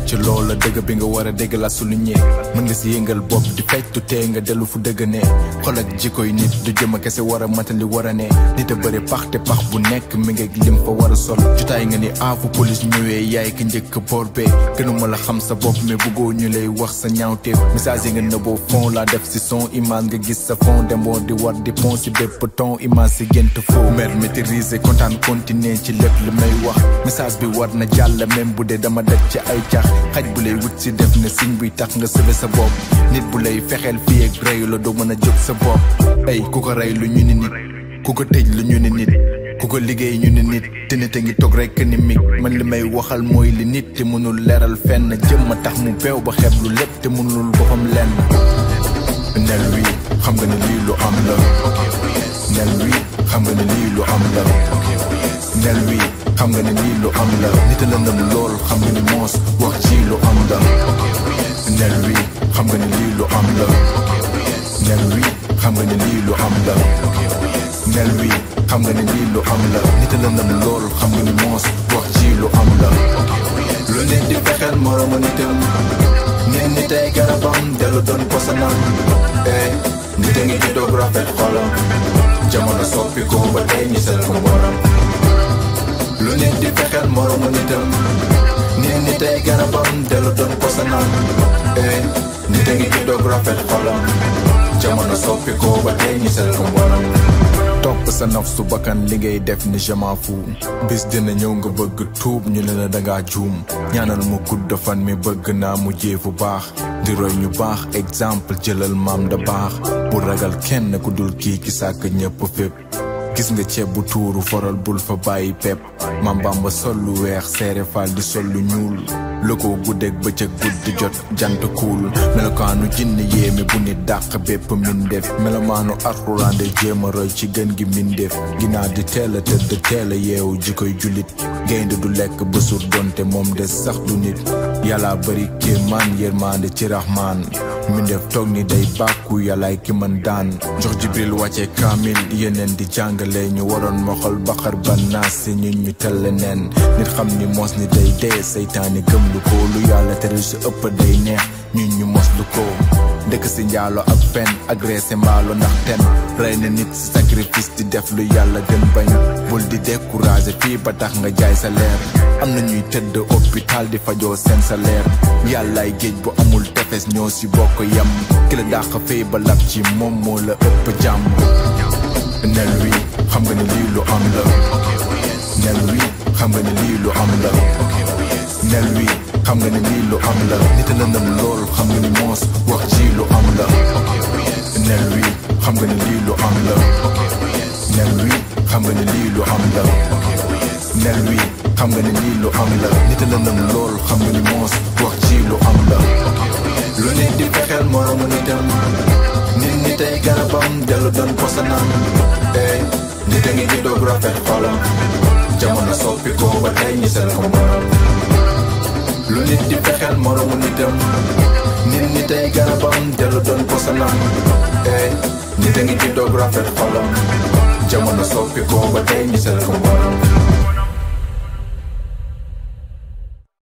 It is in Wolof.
ci loola dëgg bi nga war a dégg la souligné mën nga si yëngal bopp di fectu tee nga dellu fu dëgg ne xol ak jikkoy nit du jëma kese war a matali war a ne nit a bëri pax te pax bu nekk mi ngi lim fa war a sol jotaay nga ni aafu police ñëwee yaay ki njëkk boor bee gënuma la xam sa bopp mais bëggoo ñu lay wax sa ñaawteef message yi nga nëbboo fond laa def si son image nga gis sa fond demoo di war di pon si bépp ton image si gént foo mer maîtriser kontaan continuer ci lépp li may wax message bi war na jàll même bu dee dama daj ci ay cax xaj bu lay wut si def na signe buy tax nga sëbe sa bopp nit bu lay fexeel fii ak reyu la doo mën a jóg sa bopp ay ku ko rey lu ñu ni nit ku ko tëj lu ñu ni nit ku ko liggéey ñu ni nit te nit a ngi toog rekk ni mig man li may waxal mooy li nit te mënul leeral fenn jëm ma tax mu beew ba xeeb lu lépp te mënul boppam lenn nel wi xam nga ne lii lu am la nel wi xam nga ne lii lu am la nel wi xam nga ne lii lu am la nit a lëndëm lool xam nga ni moos wax ci lu am la nel wi xam nga ne lii lu am la nel wi xam nga ne lii lu am la nel wi xam nga ne lii lu am la nit a lëndëm lool xam nga ni moos wax ci lu am la lu nit di fexeel moromu nitam nit nit ay garabam dellu doon posanam eh nit a ngi ci doog rafet xolam jamono soppi ko ba tey ñu sel ko morom lu nit di fexeel moromu nitam nit nit ay garabam dellu doon posanam eh nit a ngi ci doog rafet xolam jamono soppi ko ba tey ñu sel ko morom topp sa naf su bakkan li ngay def ni je m'en fous bis dina ñëw nga bëgg tuub ñu ne la dangaa juum ñaanal mu gudd fan mi bëgg naa mu jéefu baax di roy ñu baax exemple jëlal maam da baax bu ragal kenn ku dul kii ki sàkk ñëpp fépp gis nga ceeb bu tuuru foral bul fa bàyyi pepp maam Bamba sol lu weex seere faal di sol lu ñuul lu ko guddeeg bëccëg guddi jot jant kuul melokaanu jinn yéeme bu nit dàq bépp mindeef melomaanu alxuraan de jéem a roy ci gën gi mindeef ginnaaw di teel a tëdd teel a yeewu ji koy jullit gaynde du lekk ba suur donte moom des sax du nit yàlla bëri kéemaan yërmande ci raxmaan mindeef toog ni day bàkku yàllaay ki man daan jox jibril wàcce kaamil yeneen di jàngale ñu waroon moxol baxar ba naas si ñun ñu telle neen nit xam ni mos ni day dee seytaane gëm lu ko lu yàlla tere su ëpp day neex ñun ñu mos lu ko ndëkk si njaalo ak fen agressé mbaalo ndax ten rey na nit si sacrifice di def lu yàlla gën bañ bul di découragé fii ba tax nga jaay sa leer am na ñuy tëdd hôpital di fajoo seen sa leer yàllaay géej bu amul tefes ñoo si bokk yam ki la dàq fay ba lab ci moom moo la ëpp jàmm nel wi xam nga ne lii lu am la nel wi xam nga ne lii lu am la nel wi xam nga ne lii lu am la nit a lëndëm lool xam nga ni moos wax ci lu am la nel wi xam nga ne lii lu am la nel wi xam nga ne lii lu am la nel wi xam nga ne lii lu am la nit a lëndëm lool xam nga ni moos wax ci lu am la lu nit di fexeel moromu nitam nit nit ay garabam dellu doon posanam eh nit a ngi ci doog rafet xolam jamono soppi ko ba tey ñu sel ko morom lu nit di fexeel moromu nitam nit nit ay garabam dellu doon posanam eh nit a ngi ci doog rafet xolam jamono soppi ko ba tey ñu sel ko morom